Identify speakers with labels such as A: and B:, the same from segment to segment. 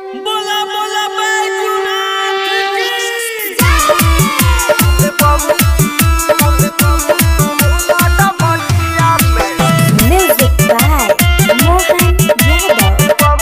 A: बोला बोला बैजूनाथ की
B: Music by Mohan Yadav.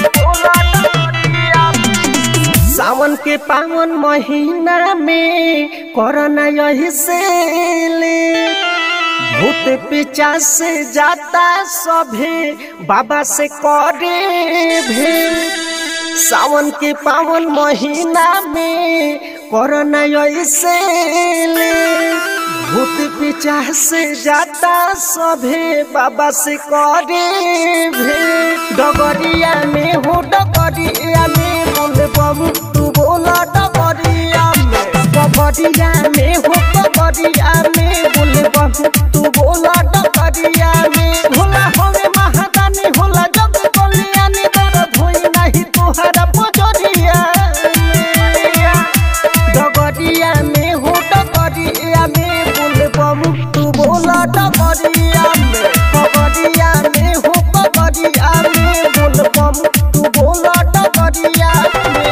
C: सावन के पावन महीना में कोरोना यही से ले भूत पीछा से जाता सभे बाबा से करे भे सावन के पावन महीना में कोरोना यही से ले भूत पीछा से जाता सभे बाबा से करे भे डगरिया में हो डगरिया में बोल बाबू तू बोला डगरिया में डगरिया में हो डगरिया में बोल बाबू तू बोला डगरिया में भोला होवे महादानी होला जग कल्याणी दर्द होई नहीं तुहरा पजरिया में डगरिया में हो डगरिया में बोल बाबू तू बोला डगरिया में डगरिया में हो डगरिया में बोल बाबू तू बोला डगरिया में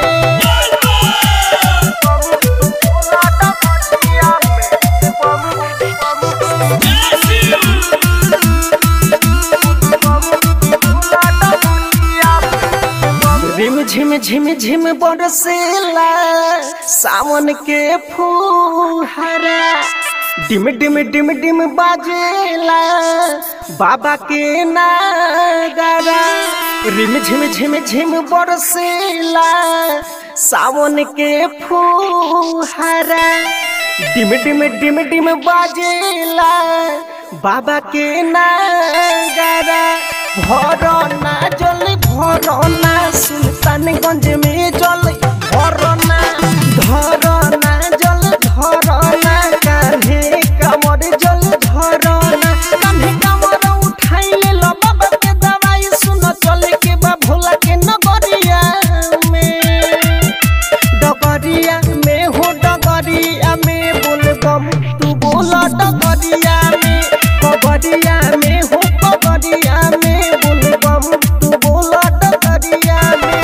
C: रिम झिम झिम झिम बरसेला सावन के फुहारा डिम डिम डिम डिम बाजेला बाबा के नागारा रिम झिम झिम झिम बरसेला सावन के फुहारा डिम डिम डिम डिम बाजेला बाबा के नागारा भरना जल भरना सुल्तानगंज में जल भरना धरना जल धरना कान्हे कमर जल धरना कान्हे कमर उठाइले लो बाबा के दवाई सुन चल के बा भोला के नगरिया में डगरिया में हो डगरिया में बोल बम तू बोला डगरिया में कबरिया में हो कबरिया में बोल बम तू बोला डगरिया में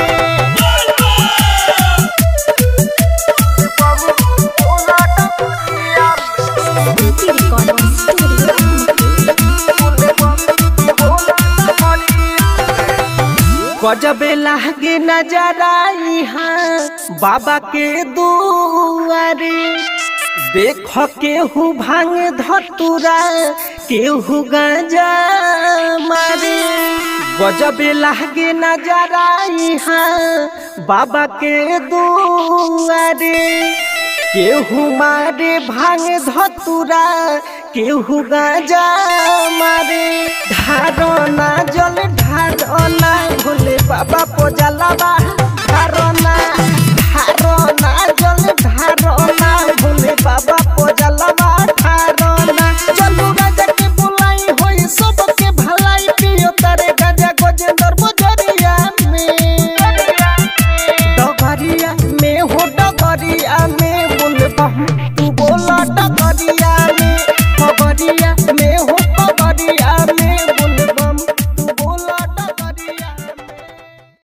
B: Beauty Recording Studio.
C: गजबे लागे नजरा यहाँ बाबा के दुआरे देख केहू भांग धतुरा केहू गांजा मारे गजबे लागे नजरा यहाँ बाबा के दुआरे केहू मारे भांग धतुरा केहू गांजा मारे ढारना जल ढारना भोले बाबा पोजलवा ढारना ढारना जल ढारना भोले बाबा पोजलवा ढारना चलू राजा के बुलाई होई सबके भलाई पियो तारे गाजा गोजेंद्र बजरिया में डगरिया में हो डगरिया में बोल बम